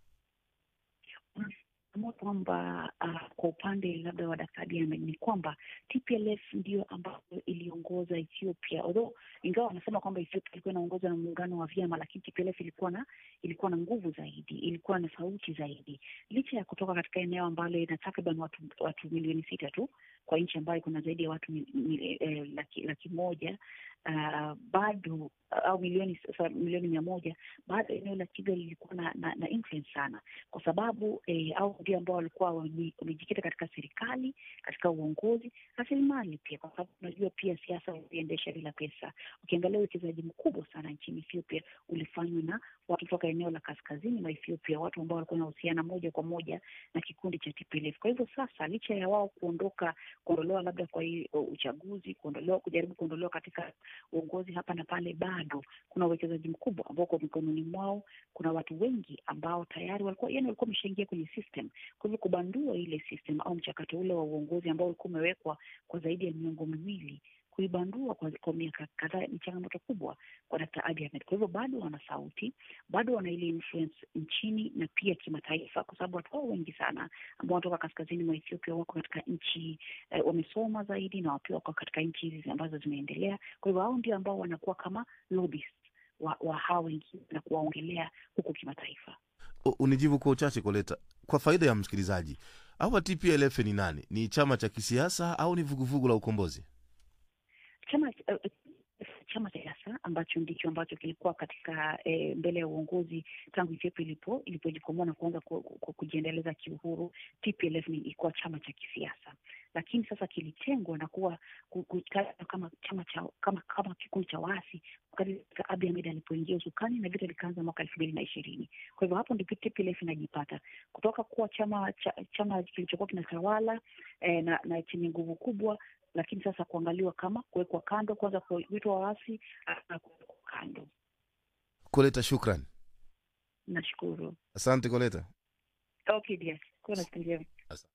Amua kwamba uh, kwa upande labda wa Dkt. Abiy Ahmed ni kwamba TPLF ndio ambayo iliongoza Ethiopia, although ingawa wanasema kwamba Ethiopia ilikuwa inaongozwa na muungano wa vyama, lakini TPLF ilikuwa na ilikuwa na nguvu zaidi, ilikuwa na sauti zaidi, licha ya kutoka katika eneo ambalo ina takriban watu, watu milioni sita tu kwa nchi ambayo kuna zaidi ya watu mi, mi, eh, laki, laki moja uh, bado au milioni sasa milioni mia moja bado eneo la Tigray lilikuwa na, na, na influence sana kwa sababu eh, au ndio ambao walikuwa wame- wamejikita katika serikali, katika uongozi, rasilimali pia, kwa sababu unajua pia siasa huziendesha bila pesa. Ukiangalia uwekezaji mkubwa sana nchini Ethiopia ulifanywa na watu kutoka eneo la kaskazini mwa Ethiopia, watu ambao walikuwa wanahusiana moja kwa moja na kikundi cha TPLF. Kwa hivyo sasa, licha ya wao kuondoka, kuondolewa labda kwa hii uh, uchaguzi, kuondolewa, kujaribu kuondolewa katika uongozi hapa na pale, bado kuna uwekezaji mkubwa ambao uko mikononi mwao. Kuna watu wengi ambao tayari walikuwa yani walikuwa wameshaingia kwenye system. Kwa hivyo kubandua ile system au mchakato ule wa uongozi ambao ulikuwa umewekwa kwa zaidi ya miongo miwili kuibandua kwa, kwa miaka kadhaa ni changamoto kubwa kwa Dkt. Abiy Ahmed. Kwa hivyo bado wana sauti, bado wana ile influence nchini na pia kimataifa, kwa sababu watu hao wengi sana ambao wanatoka kaskazini mwa Ethiopia wako katika nchi eh, wamesoma zaidi na pia wako katika nchi hizi ambazo zimeendelea. Kwa hivyo hao ndio ambao wanakuwa kama lobbyists wa, wa hao wengine na kuwaongelea huku kimataifa.
U- Unijibu kwa uchache, Koleta, kwa faida ya msikilizaji. Hawa TPLF ni nani? Ni chama cha kisiasa au ni vuguvugu la ukombozi?
chama uh, chama cha siasa ambacho ndicho ambacho kilikuwa katika eh, mbele ya uongozi tangu Ethiopia ilipo ilipojikomboa na kuanza ku, ku, kujiendeleza kiuhuru. TPLF ni ilikuwa chama cha kisiasa, lakini sasa kilitengwa na kuwa ku- kutajwa kama chama cha kama kama kikundi cha waasi wakati Dkt. Abiy Ahmed alipoingia usukani na vita likaanza mwaka elfu mbili na ishirini. Kwa hivyo hapo ndipo TPLF inajipata kutoka kuwa chama cha, chama kilichokuwa kinatawala eh, na, na chenye nguvu kubwa lakini sasa kuangaliwa kama kuwekwa kando, kwanza kuitwa waasi na kuwekwa kando.
Koleta, shukran,
Nashukuru.
asante Koleta.
Okay, dear. Kuwa na siku njema.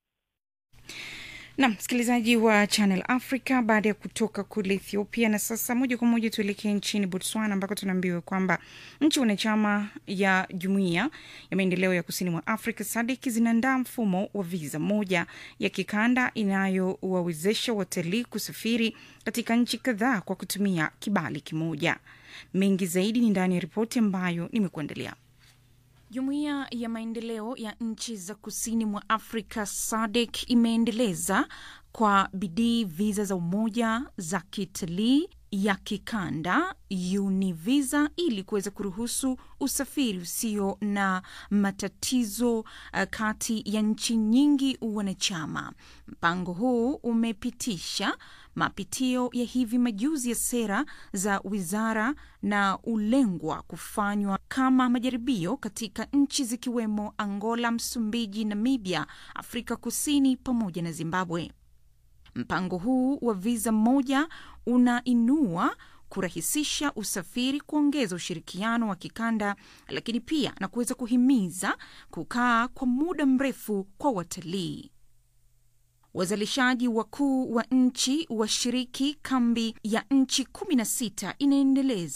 na msikilizaji wa Channel Africa, baada ya kutoka kule Ethiopia, na sasa moja kwa moja tuelekee nchini Botswana ambako tunaambiwa kwamba nchi wanachama ya Jumuiya ya Maendeleo ya Kusini mwa Afrika SADC zinaandaa mfumo wa viza moja ya kikanda inayowawezesha watalii kusafiri katika nchi kadhaa kwa kutumia kibali kimoja. Mengi zaidi ni ndani ya ripoti ambayo nimekuandalia. Jumuiya ya maendeleo ya nchi za kusini mwa Afrika SADC imeendeleza kwa bidii viza za umoja za kitalii ya kikanda UNIVISA ili kuweza kuruhusu usafiri usio na matatizo uh, kati ya nchi nyingi wanachama. Mpango huu umepitisha mapitio ya hivi majuzi ya sera za wizara na ulengwa kufanywa kama majaribio katika nchi zikiwemo Angola, Msumbiji, Namibia, Afrika Kusini pamoja na Zimbabwe. Mpango huu wa viza moja unainua kurahisisha usafiri, kuongeza ushirikiano wa kikanda, lakini pia na kuweza kuhimiza kukaa kwa muda mrefu kwa watalii. Wazalishaji wakuu wa nchi washiriki kambi ya nchi 16 inaendeleza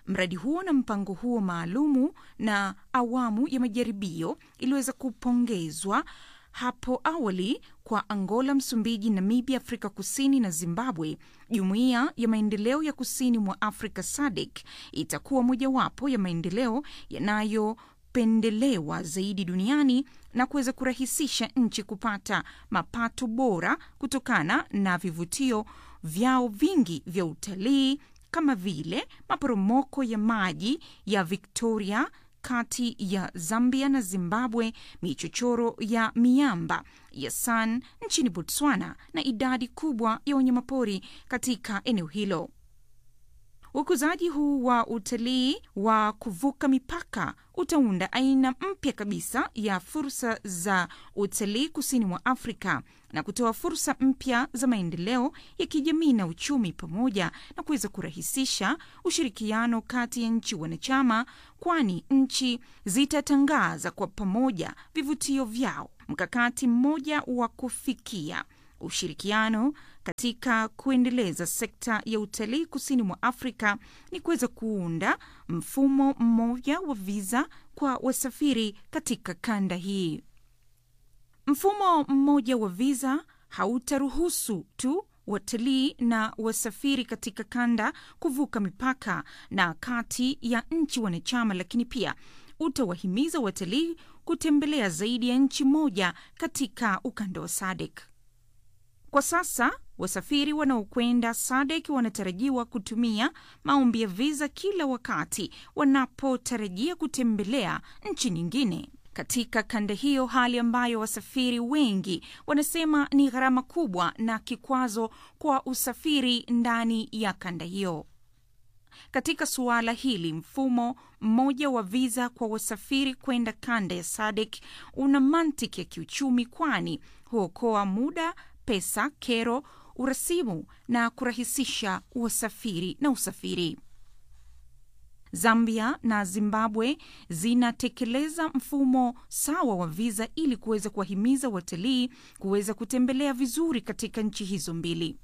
Mradi huo na mpango huo maalumu na awamu ya majaribio iliweza kupongezwa hapo awali kwa Angola, Msumbiji, Namibia, Afrika Kusini na Zimbabwe. Jumuiya ya maendeleo ya kusini mwa Afrika SADC itakuwa mojawapo ya maendeleo yanayopendelewa zaidi duniani na kuweza kurahisisha nchi kupata mapato bora kutokana na vivutio vyao vingi vya utalii kama vile maporomoko ya maji ya Victoria kati ya Zambia na Zimbabwe, michochoro ya miamba ya San nchini Botswana na idadi kubwa ya wanyamapori katika eneo hilo. Ukuzaji huu wa utalii wa kuvuka mipaka utaunda aina mpya kabisa ya fursa za utalii kusini mwa Afrika na kutoa fursa mpya za maendeleo ya kijamii na uchumi, pamoja na kuweza kurahisisha ushirikiano kati ya nchi wanachama, kwani nchi zitatangaza kwa pamoja vivutio vyao. Mkakati mmoja wa kufikia ushirikiano katika kuendeleza sekta ya utalii kusini mwa Afrika ni kuweza kuunda mfumo mmoja wa viza kwa wasafiri katika kanda hii. Mfumo mmoja wa viza hautaruhusu tu watalii na wasafiri katika kanda kuvuka mipaka na kati ya nchi wanachama, lakini pia utawahimiza watalii kutembelea zaidi ya nchi moja katika ukanda wa SADC. Kwa sasa wasafiri wanaokwenda SADC wanatarajiwa kutumia maombi ya viza kila wakati wanapotarajia kutembelea nchi nyingine katika kanda hiyo, hali ambayo wasafiri wengi wanasema ni gharama kubwa na kikwazo kwa usafiri ndani ya kanda hiyo. Katika suala hili, mfumo mmoja wa viza kwa wasafiri kwenda kanda ya SADC una mantiki ya kiuchumi, kwani huokoa muda, pesa, kero, urasimu na kurahisisha wasafiri na usafiri. Zambia na Zimbabwe zinatekeleza mfumo sawa wa viza ili kuweza kuwahimiza watalii kuweza kutembelea vizuri katika nchi hizo mbili.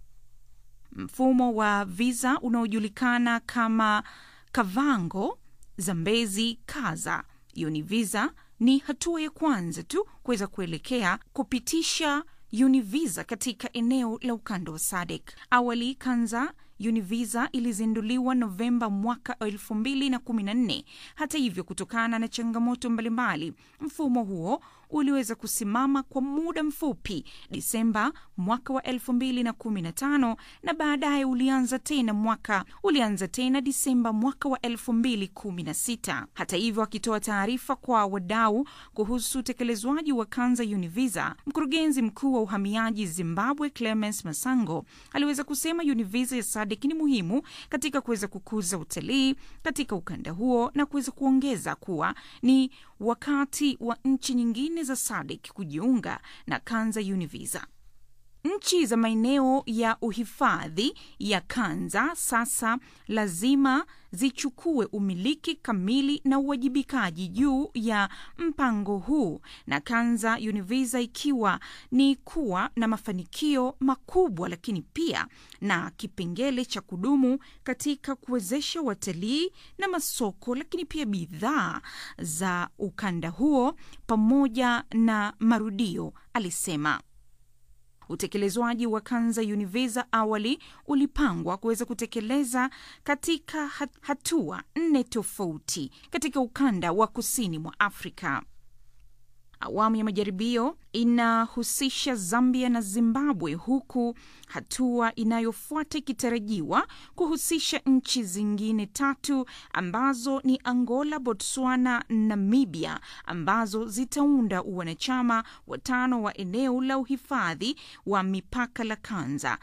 Mfumo wa viza unaojulikana kama Kavango, Zambezi, Kaza, Univisa ni hatua ya kwanza tu kuweza kuelekea kupitisha Univisa katika eneo la ukanda wa SADC. Awali Kanza Univisa ilizinduliwa Novemba mwaka 2014. Hata hivyo, kutokana na changamoto mbalimbali, mfumo huo uliweza kusimama kwa muda mfupi Disemba mwaka wa 2015 na baadaye ulianza tena mwaka ulianza tena Disemba mwaka wa 2016. Hata hivyo, akitoa taarifa kwa wadau kuhusu utekelezwaji wa Kanza Univisa, mkurugenzi mkuu wa uhamiaji Zimbabwe Clemens Masango aliweza kusema Univisa ya SADC ni muhimu katika kuweza kukuza utalii katika ukanda huo na kuweza kuongeza kuwa ni wakati wa nchi nyingine za SADC kujiunga na Kanza Univisa. Nchi za maeneo ya uhifadhi ya Kanza sasa lazima zichukue umiliki kamili na uwajibikaji juu ya mpango huu, na Kanza Univisa ikiwa ni kuwa na mafanikio makubwa, lakini pia na kipengele cha kudumu katika kuwezesha watalii na masoko, lakini pia bidhaa za ukanda huo pamoja na marudio, alisema. Utekelezwaji wa Kanza Univisa awali ulipangwa kuweza kutekeleza katika hatua nne tofauti katika ukanda wa kusini mwa Afrika. Awamu ya majaribio inahusisha Zambia na Zimbabwe, huku hatua inayofuata ikitarajiwa kuhusisha nchi zingine tatu ambazo ni Angola, Botswana, Namibia, ambazo zitaunda uwanachama wa tano wa eneo la uhifadhi wa mipaka la Kanza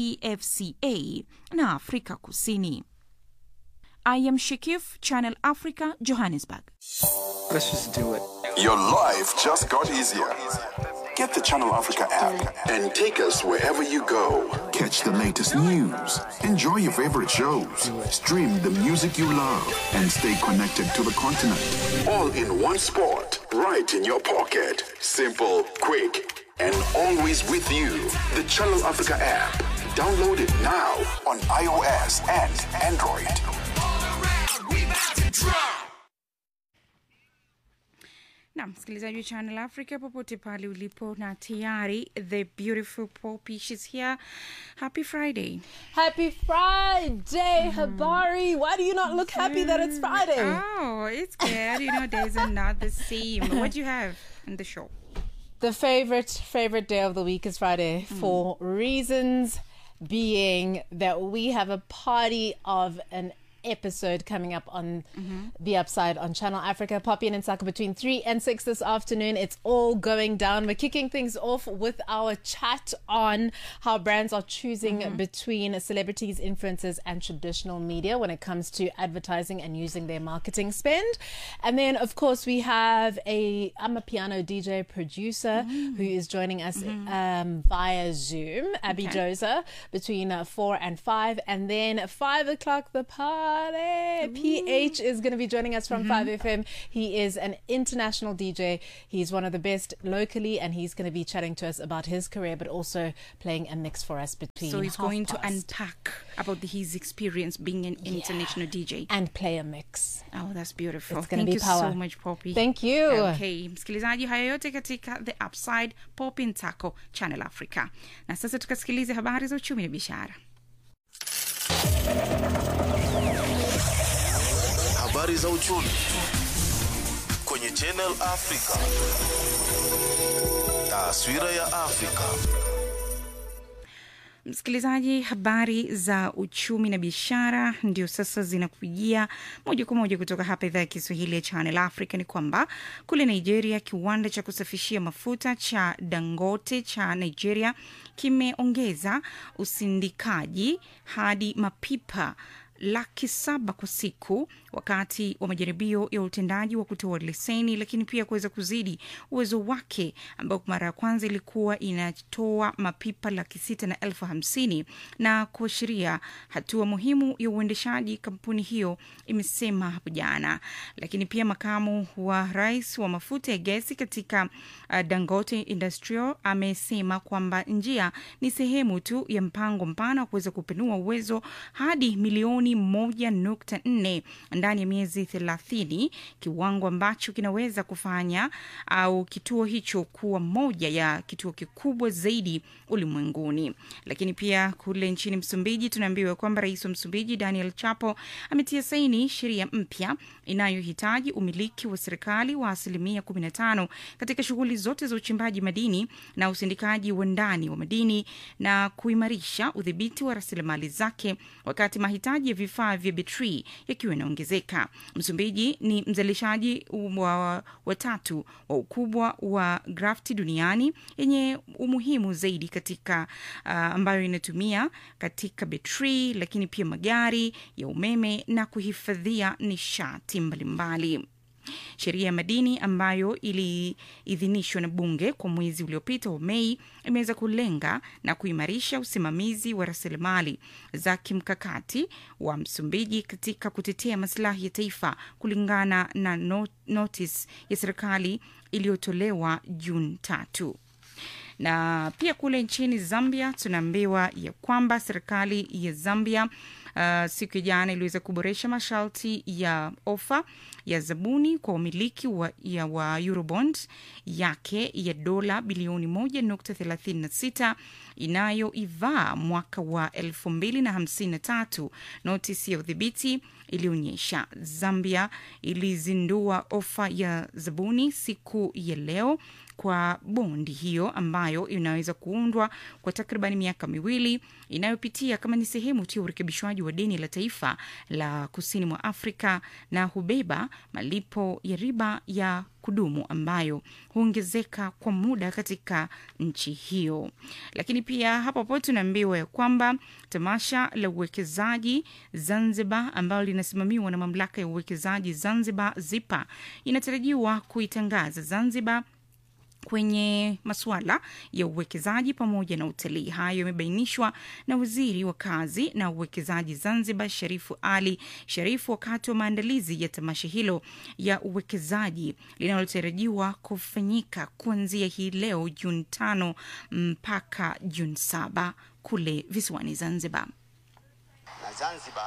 TFCA na Afrika Kusini. I am Shakif, Channel Africa, Johannesburg.
Let's just do it.
Your life just got easier. Get the Channel Africa app and take us wherever you go. Catch the latest news, enjoy your favorite shows, stream the music you love, and stay connected to the continent. All in one spot, right in your pocket. Simple, quick, and always with you. The Channel Africa app. Download it now on iOS and Android.
na msikilizaji wa channel africa popote pale ulipo na tayari the beautiful poppy she's here happy friday
Happy Friday, Habari. Why do you not look happy that it's Friday?
oh it's good you know days are not the same what do you have in the show
The favorite, favorite day of the week is Friday for reasons being that we have a party of an episode coming up on the upside on Channel Africa. Poppy and Insaka between 3 and 6 this afternoon. It's all going down. We're kicking things off with our chat on how brands are choosing between celebrities, influencers, and traditional media when it comes to advertising and using their marketing spend. And then, of course, we have a I'm a piano DJ producer who is joining us um, via Zoom, Abby
Okay.
Josa, between uh, 4 and 5. And then 5 o'clock, the party. PH is going to be joining us from 5FM. He is an international DJ. He's one of the best locally, and he's going to be chatting to us about his career, but also playing a mix for us between.
so he's
half
going to
past
unpack about his experience being an international dj
and play a mix
oh that's beautiful
It's gonna
thank
be
you
power.
so much poppy
Thank you.
okay msikilizaji haya yote katika the upside poppy ntako channel africa na sasa tukasikilize habari za uchumi na biashara
Habari za uchumi kwenye Channel Africa. Taswira ya Afrika.
msikilizaji habari za uchumi na biashara ndio sasa zinakujia moja kwa moja kutoka hapa idhaa ya kiswahili ya channel africa ni kwamba kule nigeria kiwanda cha kusafishia mafuta cha dangote cha nigeria kimeongeza usindikaji hadi mapipa laki saba kwa siku wakati wa majaribio ya utendaji wa kutoa leseni lakini pia kuweza kuzidi uwezo wake ambao kwa mara ya kwanza ilikuwa inatoa mapipa laki sita na elfu hamsini na kuashiria hatua muhimu ya uendeshaji kampuni hiyo imesema hapo jana lakini pia makamu wa rais wa mafuta ya gesi katika uh, dangote industrial amesema kwamba njia ni sehemu tu ya mpango mpana wa kuweza kupanua uwezo hadi milioni moja nukta nne ndani ya miezi thelathini kiwango ambacho kinaweza kufanya au kituo hicho kuwa moja ya kituo kikubwa zaidi ulimwenguni lakini pia kule nchini msumbiji tunaambiwa kwamba rais wa msumbiji daniel chapo ametia saini sheria mpya inayohitaji umiliki wa serikali wa asilimia 15 katika shughuli zote za uchimbaji madini na usindikaji wa ndani wa madini na kuimarisha udhibiti wa rasilimali zake wakati mahitaji ya vifaa vya betri yakiwa yanaongezeka msumbiji ni mzalishaji wa watatu wa ukubwa wa grafti duniani yenye umuhimu zaidi katika uh, ambayo inatumia katika betri lakini pia magari ya umeme na kuhifadhia nishati mbalimbali sheria ya madini ambayo iliidhinishwa na bunge kwa mwezi uliopita wa mei imeweza kulenga na kuimarisha usimamizi wa rasilimali za kimkakati wa msumbiji katika kutetea masilahi ya taifa kulingana na not notis ya serikali iliyotolewa juni tatu na pia kule nchini zambia tunaambiwa ya kwamba serikali ya zambia uh, siku ya jana iliweza kuboresha masharti ya ofa ya zabuni kwa umiliki wa, ya wa eurobond yake ya dola bilioni 1.36 inayoivaa mwaka wa 2053 notisi ya udhibiti ilionyesha zambia ilizindua ofa ya zabuni siku ya leo kwa bondi hiyo ambayo inaweza kuundwa kwa takriban miaka miwili inayopitia kama ni sehemu tu ya urekebishwaji wa deni la taifa la kusini mwa afrika na hubeba malipo ya riba ya kudumu ambayo huongezeka kwa muda katika nchi hiyo lakini pia hapo hapo tunaambiwa ya kwamba tamasha la uwekezaji zanzibar ambalo linasimamiwa na mamlaka ya uwekezaji zanzibar zipa inatarajiwa kuitangaza zanzibar kwenye masuala ya uwekezaji pamoja na utalii. Hayo yamebainishwa na waziri wa kazi na uwekezaji Zanzibar, Sharifu Ali Sharifu, wakati wa maandalizi ya tamasha hilo ya uwekezaji linalotarajiwa kufanyika kuanzia hii leo Juni tano mpaka Juni saba kule visiwani Zanzibar.
na Zanzibar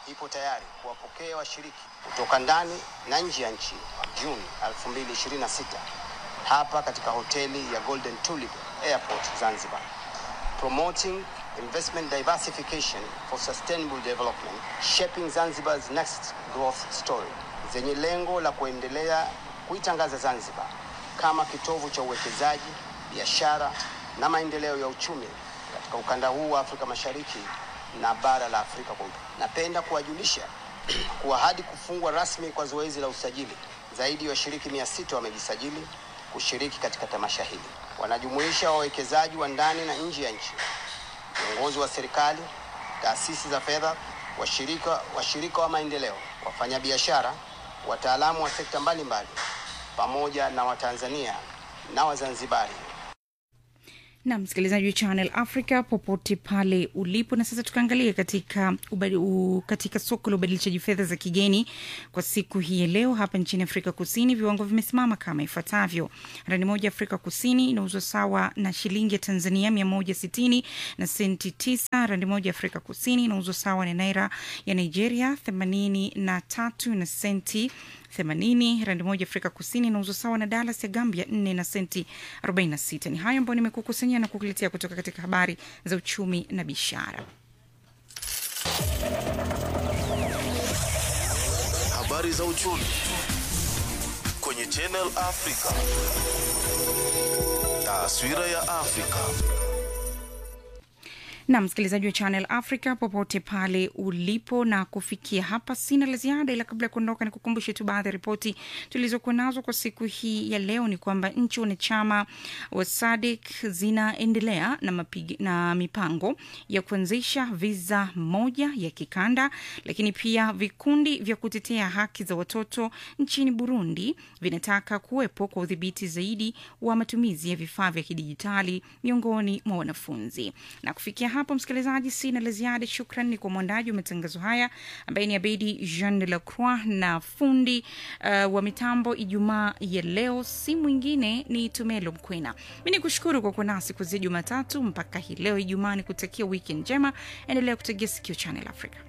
ipo tayari kuwapokea washiriki kutoka ndani na nje ya nchi Juni 2026 hapa katika hoteli ya Golden Tulip Airport Zanzibar, promoting investment diversification for sustainable development, shaping Zanzibar's next growth story, zenye lengo la kuendelea kuitangaza Zanzibar kama kitovu cha uwekezaji, biashara na maendeleo ya uchumi katika ukanda huu wa Afrika Mashariki na bara la Afrika kwa ujumla. Napenda kuwajulisha kuwa hadi kufungwa rasmi kwa zoezi la usajili, zaidi ya washiriki mia sita wamejisajili kushiriki katika tamasha hili. Wanajumuisha wawekezaji wa ndani na nje ya nchi, viongozi wa serikali, taasisi za fedha, washirika, washirika wa maendeleo, wafanyabiashara, wataalamu wa sekta mbalimbali, pamoja na Watanzania na Wazanzibari
na msikilizaji wa Channel Africa popote pale ulipo. Na sasa tukaangalia katika, ubadi, u, katika soko la ubadilishaji fedha za kigeni kwa siku hii ya leo hapa nchini Afrika Kusini, viwango vimesimama kama ifuatavyo: randi moja Afrika Kusini inauzwa sawa na shilingi ya Tanzania mia moja sitini na senti tisa. Randi moja Afrika Kusini inauzwa sawa na naira ya Nigeria themanini na tatu na senti 80 randi moja Afrika Kusini inauzwa sawa na dalas ya Gambia 4 na senti 46. Ni hayo ambayo nimekukusanyia na kukuletea kutoka katika habari za uchumi na biashara.
Habari za uchumi kwenye Channel Africa. Taswira ya Afrika.
na msikilizaji wa Channel Africa popote pale ulipo, na kufikia hapa sina la ziada, ila kabla ya kuondoka, ni kukumbushe tu baadhi ya ripoti tulizokuwa nazo kwa siku hii ya leo. Ni kwamba nchi wanachama wa SADC zinaendelea na, mapig, na mipango ya kuanzisha viza moja ya kikanda, lakini pia vikundi vya kutetea haki za watoto nchini Burundi vinataka kuwepo kwa udhibiti zaidi wa matumizi ya vifaa vya kidijitali miongoni mwa wanafunzi. Na kufikia hapo, msikilizaji, sina la ziada. Shukran ni kwa mwandaji wa matangazo haya ambaye ni Abedi Jean de la Croix na fundi uh, wa mitambo Ijumaa ya leo si mwingine ni Tumelo Mkwena. Mi ni kushukuru kwa kuwa nasi kuanzia Jumatatu mpaka hii leo Ijumaa, ni kutakia wiki njema. Endelea kutegea sikio Channel Africa.